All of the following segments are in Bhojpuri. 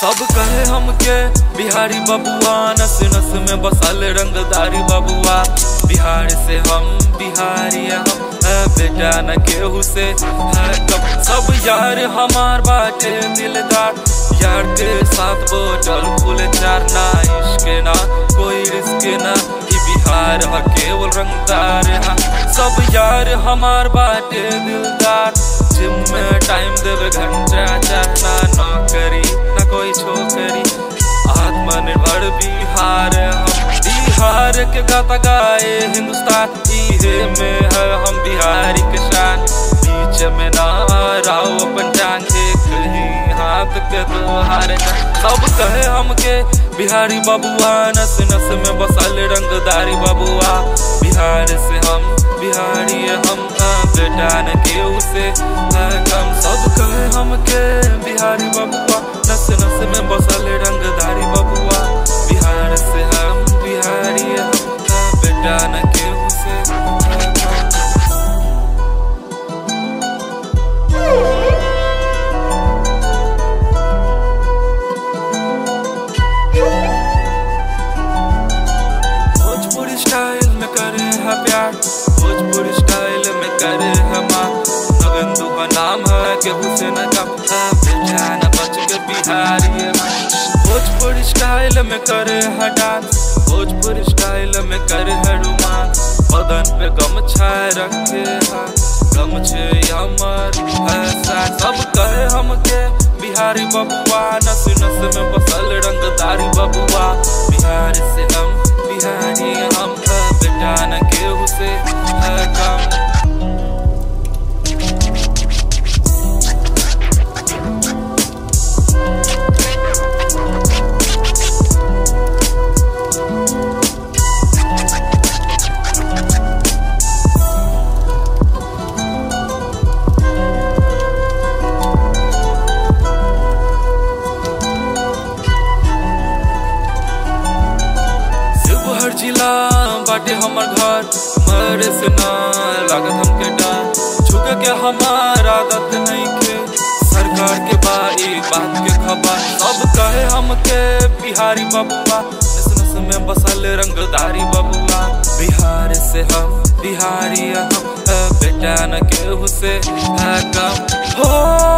सब कहे हमके बिहारी बबुआ नस नस में बसल रंगदारी बबुआ बिहार से हम बिहारी हम है बेटा न केहू से है कब सब यार हमार बाटे दिलदार यार के साथ बोतल फूल चार ना इश्क ना कोई रिस्क ना ई बिहार ह केवल रंगदार हा सब यार हमार बाटे दिलदार जिम में टाइम देवे घंटा चाहे ना नौकरी ना कोई छोकरी आत्मनिर्भर बिहार हम बिहार के गाता गाए हिंदुस्तान इहे में है हम बिहारी के शान बीच में ना राव अपन टांग एक ही हाथ के दो हार सब कहे हमके बिहारी बबुआ नस नस में बसल रंगदारी बबुआ बिहार से हम बिहारी हम हाँ, बेटा न केहू से है कम सब कहे हमके बिहारी बबुआ नस नस में बसल रंगदारी बबुआ बिहार से हम बिहारी हम हाँ, बेटा न केहू से है कम भोजपुरी स्टाइल में करे है प्यार भोजपुरी स्टाइल में करे है माँ नगन का नाम है केहू से न कम है बेटा न बच के बिहारी है माँ। भोजपुरी स्टाइल में करे है डांस भोजपुरी स्टाइल में करे है रोमांस बदन पे गमछाए रखे है गमछे अमर है साथ सब कहे हमके बिहारी बबुआ नस नस में बसल रंगदारी बबुआ बिहार से हम बिहारी हम है बेटा न केहू से है कम शिवहर जिला बाटे हमर घर मरे से ना लागत हमके डर झुके के हमार आदत नहीं के सरकार के बाई बात के खबर सब कहे हमके बिहारी बबुआ नस नस में बसल रंगदारी बबुआ बिहार से हम बिहारी हम है बेटा न केहू से है कम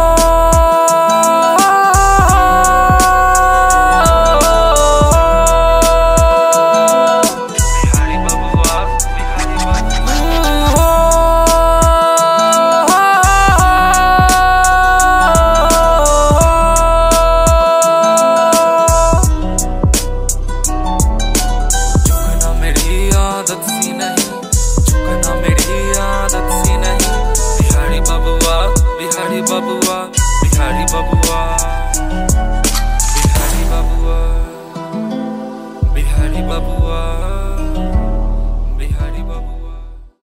हो बिहारी बबुआ बिहारी बबुआ झुकना मेरी आदत सी नहीं झुकना मेरी आदत सी नहीं बिहारी बबुआ बिहारी बबुआ बिहारी बबुआ